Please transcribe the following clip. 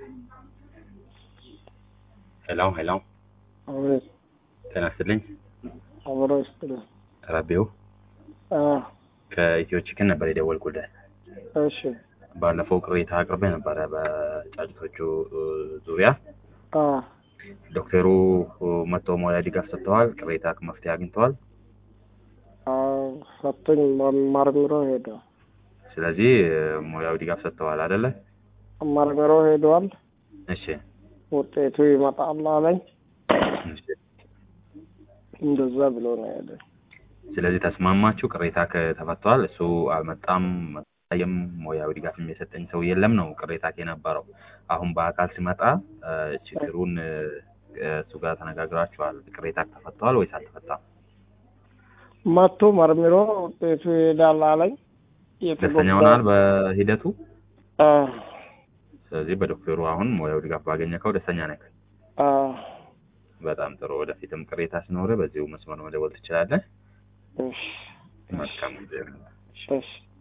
ሄሎ ሄሎ፣ አቤት ጤና ይስጥልኝ። አብሮ ይስጥልኝ። ረቢው አ ከኢትዮ ቺክን ነበር የደወልኩልህ። እሺ ባለፈው ቅሬታ አቅርቤ ነበረ በጫጭቶቹ እ, ዙሪያ አ ዶክተሩ እ, መጥቶ ሙያ ድጋፍ ሰጥተዋል። ቅሬታ መፍትሄ አግኝተዋል። አ ሰጡኝ መርምሮ ሄደ ስለዚህ እ, ሙያዊ ድጋፍ ሰጥተዋል አይደለ? መርምሮ ሄደዋል። እሺ ውጤቱ ይመጣል አለኝ። እሺ። እንደዛ ብሎ ነው ሄደ። ስለዚህ ተስማማችሁ? ቅሬታ ከተፈቷል። እሱ አልመጣም ታየም ሙያዊ ድጋፍ የሰጠኝ ሰው የለም ነው ቅሬታ የነበረው። አሁን በአካል ሲመጣ እ, ችግሩን እ, እሱ ጋር ተነጋግራችኋል። ቅሬታ ተፈቷል ወይስ አልተፈታም? መጥቶ መርምሮ ውጤቱ ይሄዳል አለኝ። ደስተኛ ሆናል በሂደቱ? አ ስለዚህ በዶክተሩ አሁን ሙያዊ ድጋፍ ባገኘከው ደስተኛ ነህ? አ በጣም ጥሩ። ወደፊትም ቅሬታ ሲኖር በዚሁ መስመር መደወል ትችላለህ። እሺ መልካም ጊዜ። እሺ